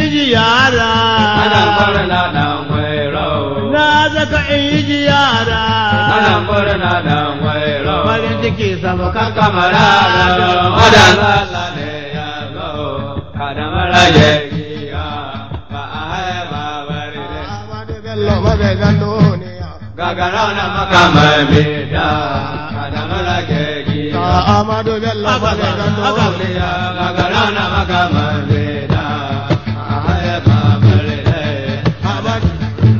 in ji yara. Ana murna dan wairo. Na zaka in ji yara. Ana murna dan wairo. Farin ciki sama Kan kan kamara da wadan Allah ne ya zo. Kada marage giya ba a haifa bari ne. Ahmadu Bello mazaizan duniya. Gagara na makamai bida. Kada marage giya. Ahmadu Bello mazaizan duniya. Gagara na makamai bida. A haifa bari ne. Ahmadu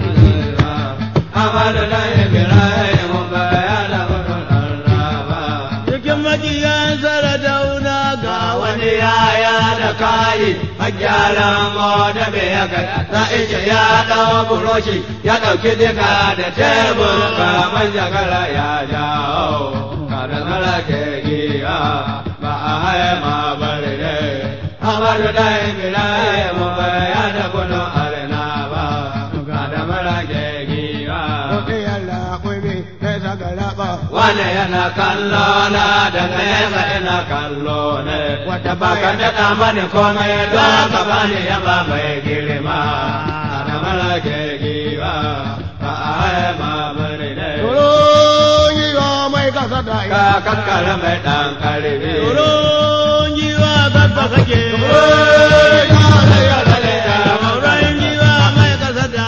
Amadu da Ibrahim bayana gudun Allah cikin majiyan saradauna ga wani wani yaya da kayi hajjaran da bai haka na ishe ya ɗau buroshi ya ɗauki diga da tebur kamar jagara ya jawo kada zara ke giya ba a haye ma bari ne amadu da Ibrahim bayana gudun arna ba kada mara ke giya Kuɗi yalla kuɗi sai sagaraba. wane yana kallo na da nesa ina kallo ne wata baka daɗa mani komai don ka bani yaba mai girma da mara ke giwa ba a haye ma bari ne Tsoron yi wa mai kasa da ka kankara mai ɗan karfi tsoron jiwa babba kake tsoron jiwa mai kasa da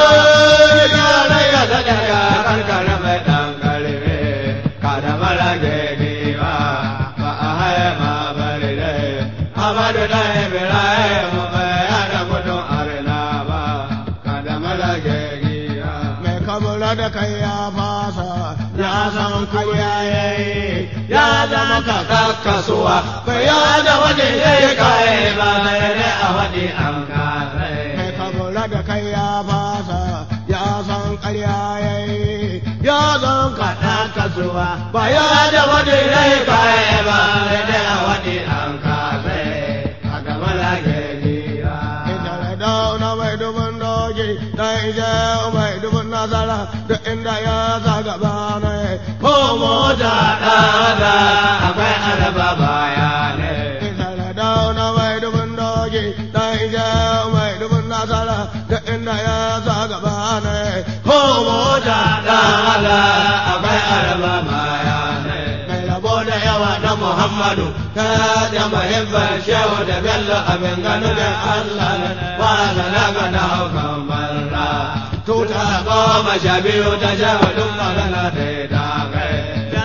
mai kamula da kai ya fasa ya san kuya yayi ya zama kaka kasuwa bai yada wajen yayi kai ba ne a wadi an kare mai kamula da kai ya fasa ya san karya yayi ya zan kaɗa kasuwa ba yada wajen yayi kai ba ne a wadi an kare a gaba lage gira Ita da dauna mai dubin doki da ije mai dubin nasara da inda ya zaga bana ko mota ɗada akwai araba bayane Ita da dauna mai dubin doki da ije mai dubin nasara da inda ya zaga bana ko mota ɗada akwai araba bayane mai rabo ko da yawa na Muhammadu ta da mahimbar shehu da bello abin gano da Allah ne wa na ga na haukan barra tuta goma sha biyu ta shehu duk magana da ta kai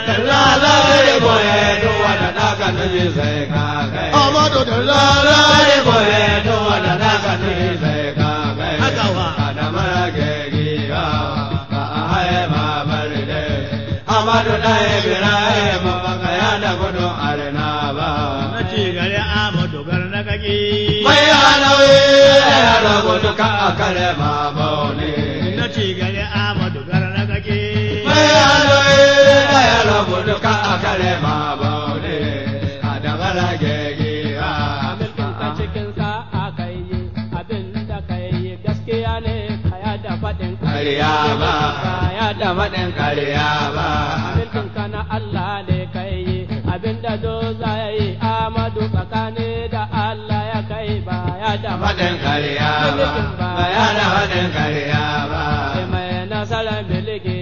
lalare boye duk wanda daga nufi sai ka kai Amadu da lalare boye duk wanda daga nufi sai ka kai Haka wa. da mara gegiya ba a haye ma bari dai Amadu da Ibrahim baka ya da gudun arna ba. na ci gari amadu gar na kake Mai hanawi ya da gudu ka a kare ma baune. na ci gari amadu gar na kake Mai hanawi ya da gudu ka a kare ma baune. A da mara gegiya. Mulkinka cikin sa'a kai yi abin da kai yi gaskiya ne kaya da faɗin Karya ba, kaya da faɗin karya ba. Mulkinka na Allah ne kai yi abin da do za ya yi amadu tsakani da Allah ya kai ba ya da Faɗin karya ba, baya da faɗin karya ba. Sai mai nasarar miliki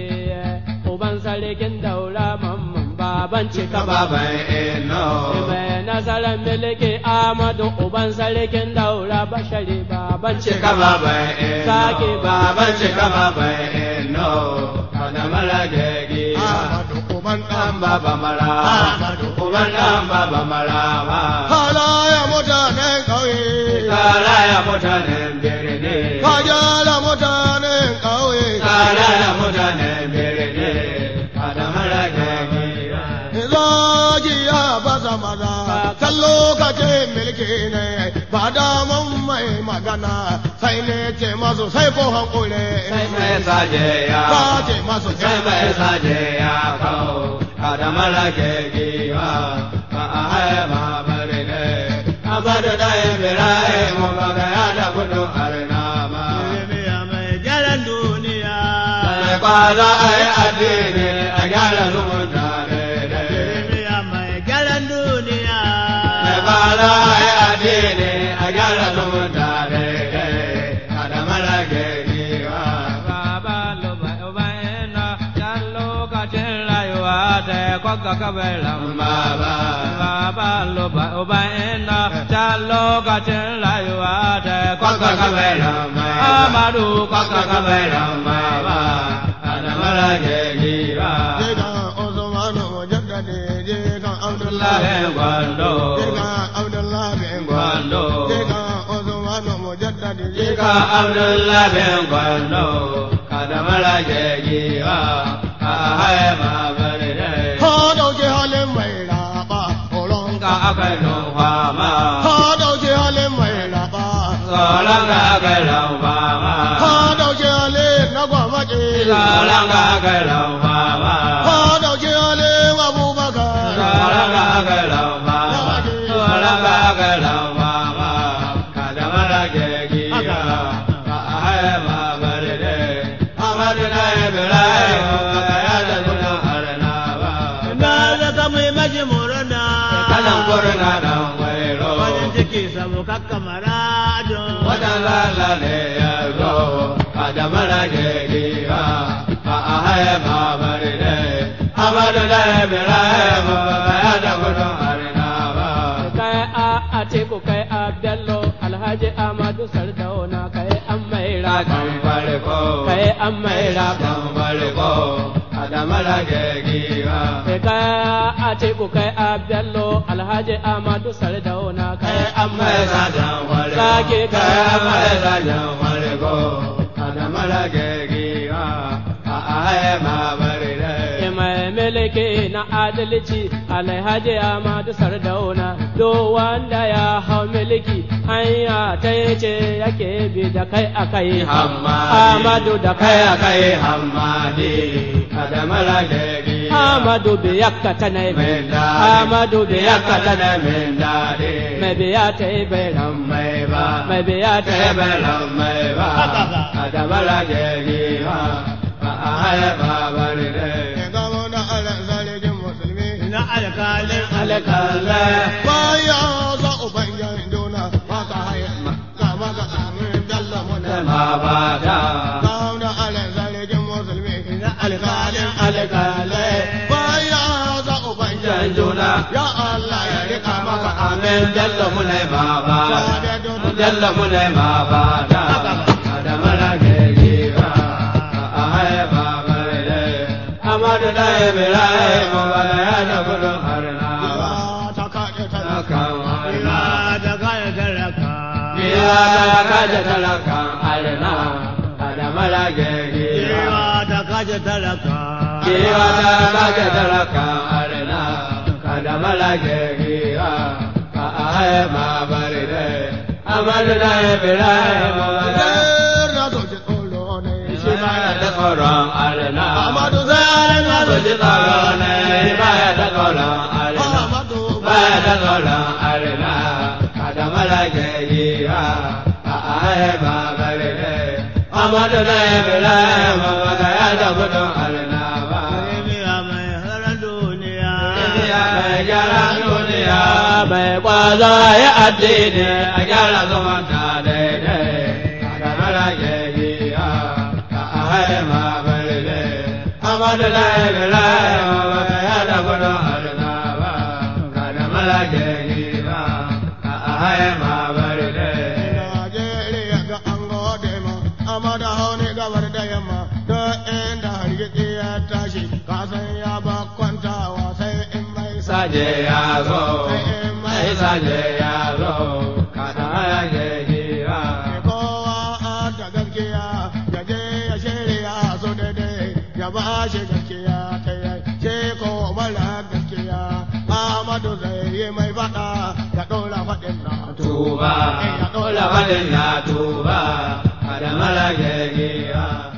uban sarkin daura mamman baban cika ba. Baban ino. Mai nasarar miliki Amadu uban sarkin daura bashari baban Cika cika ba. baban ino. Sake baban cika baban ino. Kada mara gegiya. Amadu uban Dan ɗan baba mara. Uban dan baba mara ba. Halaya mutanen ƙauye, Kara ya mutanen birni. kajala mutanen ƙauye, Kara ya mutanen birni. Kada mara gegiya. zaki ya baza maza, can lokacin milki ne, ba daman mai magana, sai ne ce masu sai ko hankule. Sai mai saje ya. Sace masu sai mai saje ya kawo kada mara gegiwa ba a haya ma bari ne abada da ibrahim ba ga ya da gudun arna ba Jeremiya mai gyaran duniya sai kwaza a yi addini a gyara zumunta daidai Jeremiya mai gyaran duniya sai kwaza a yi addini a gyara zumunta daidai kwakka kabaran baba baba loba uba ina ta lokacin rayuwa ta kwakka kabaran baba amadu kwakka kabaran baba adamara jegiwa Jikan Usmanu Mujaddadi jikan Abdullahi Abdullahi gwando Jikan Abdullahi gwando Jikan Usmanu Mujaddadi Jika Abdullah bin Gwando, kadamara jegiwa, a haima bari dai. Ka dauki halin mai raba tsoron Ka aka nufa ma, Ka dauki halin mai raba tsoron ka aka nufa ma, Ka dauki halin na gwamnati tsoron ka aka nufa ma, Ka dauki halin Abubakar tsoron ka aka nufa ma, tsoron ka aka nufa ma, kadamara jegiwa, a haima bari dai. Amadu na Ibrahim, ya da gudun arnaba. Na zaka mai maji murna. kanan kurna dan wairo Farin ciki samu kakkamara don. wajen lala ne ya zo a da mara gegiwa a a haye babari ne amadu da ibrahim ya da gudun harina ba kai a atiku kai a bello alhaji amadu sardauna kai an mai raka kan farko kai an mai raka kan farko a da mara gegiwa kai kai a atiku kai a bello alhaji amadu sardauna kai an mai mai raka sajan farko Sake kai kai mai sajan farko a da mara gegiwa a a haye babari ne mai miliki na adalci alhaji amadu sardauna do wanda ya hau miliki hanya ta ce yake bi da kai a kai amadu da kai a kai Hamadi, Adamala Gegi, amadu biyakka ta na bi amadu biyakka ta na bi Mendadi, mai biya ta yi bai ram Meba, mai biya ta yi bai ram Tebela Meba, Adamala Gegi, Ahaya Babaride, Ga wani ala zargin musulmi Na alkalin Alekale, Baya za ubangiyan dona Maka haya Kama ka amin dalla muna Mabada, Ga wani ala zargin musulmi Na alkalin Alkalai Baya za ubangiyan Juna, Ya Allah ya rika maka Amen, Jallo Mune Baba, Sabe don Jallo Mune Mabada, Adamala Gegi, Ahaya Babaride, Amadu da Ibrahim, Wala ya da gudun harna ba. ta kaɗe ta Talakan harna, Ila da kaya talaka. biya da kaje talakan harna, Adamala Gegi, Ila da kaja talaka. biya da kaje talakan harna, Adamala Gegi, Ahaya Babaride, Amadu da Ibrahim, Wala Zai na zoji tsoro ne shi baya da tsoron arna. Amadu zai na Ku ji tsoro ne baya da tsoron arna. Amadu Baya da tsoron arna. Kada malake yi ha. A ahe ba bari ne. Amadu da Ibrahim ba ga ya da gudun arna ba. Jami'a mai harar duniya. Indiya mai gyara duniya. mai kwazo ya addini A gyara zumunta daidai. Kada malake yi ha. A ahe ba bari ne. Amadu da Ibrahim ba ga ya da gudun arna ba. Kada malake yi ha. A ahe ba bari ne. Najeriya ga an gode ma, amma da hauni gabar da yamma, ta inda hargitsi ya tashi, kasan ya ba kwantawa sai in mai sa. saje ya zo, mai saje ya zo, kada ya je gira. Kowa a da gaskiya, ya je ya shirya su daidai, ya ba shi gaskiya ta yi, ce ko mara gaskiya, Ahmadu zai yi mai faɗa, ya ɗora faɗin na Tuba, Ya ɗora la wadin na tuba, kada mala ge gira.